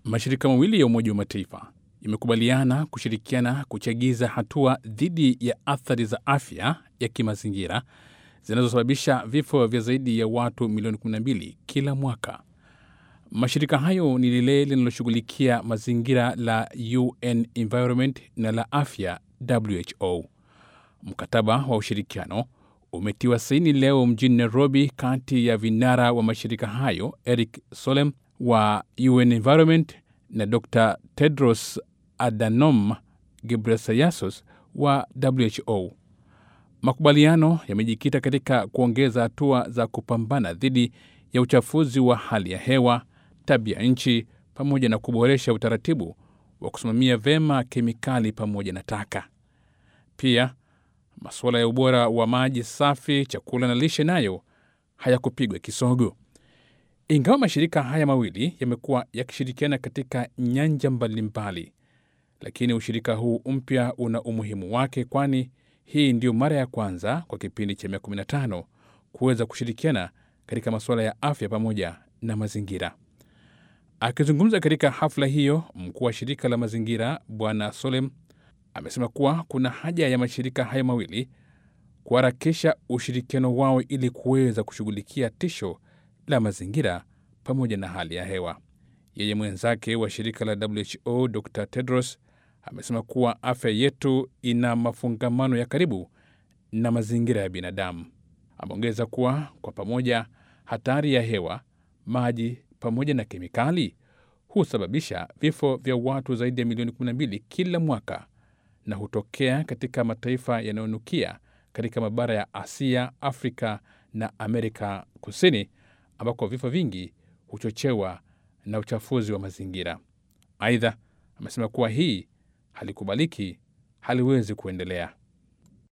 Mashirika mawili ya Umoja wa Mataifa yamekubaliana kushirikiana kuchagiza hatua dhidi ya athari za afya ya kimazingira zinazosababisha vifo vya zaidi ya watu milioni 12 kila mwaka. Mashirika hayo ni lile linaloshughulikia mazingira la UN Environment na la afya WHO. Mkataba wa ushirikiano umetiwa saini leo mjini Nairobi kati ya vinara wa mashirika hayo Eric Solem wa UN Environment na Dr Tedros Adhanom Ghebreyesus wa WHO. Makubaliano yamejikita katika kuongeza hatua za kupambana dhidi ya uchafuzi wa hali ya hewa, tabia nchi, pamoja na kuboresha utaratibu wa kusimamia vyema kemikali pamoja na taka. Pia masuala ya ubora wa maji safi, chakula na lishe nayo hayakupigwa kisogo. Ingawa mashirika haya mawili yamekuwa yakishirikiana katika nyanja mbalimbali, lakini ushirika huu mpya una umuhimu wake, kwani hii ndiyo mara ya kwanza kwa kipindi cha miaka 15 kuweza kushirikiana katika masuala ya afya pamoja na mazingira. Akizungumza katika hafla hiyo, mkuu wa shirika la mazingira Bwana Solem amesema kuwa kuna haja ya mashirika haya mawili kuharakisha ushirikiano wao ili kuweza kushughulikia tisho la mazingira pamoja na hali ya hewa. Yeye mwenzake wa shirika la WHO Dr Tedros amesema kuwa afya yetu ina mafungamano ya karibu na mazingira ya binadamu. Ameongeza kuwa kwa pamoja, hatari ya hewa, maji pamoja na kemikali husababisha vifo vya watu zaidi ya milioni 12 kila mwaka na hutokea katika mataifa yanayonukia katika mabara ya Asia, Afrika na Amerika Kusini, ambako vifo vingi huchochewa na uchafuzi wa mazingira. Aidha, amesema kuwa hii halikubaliki, haliwezi kuendelea.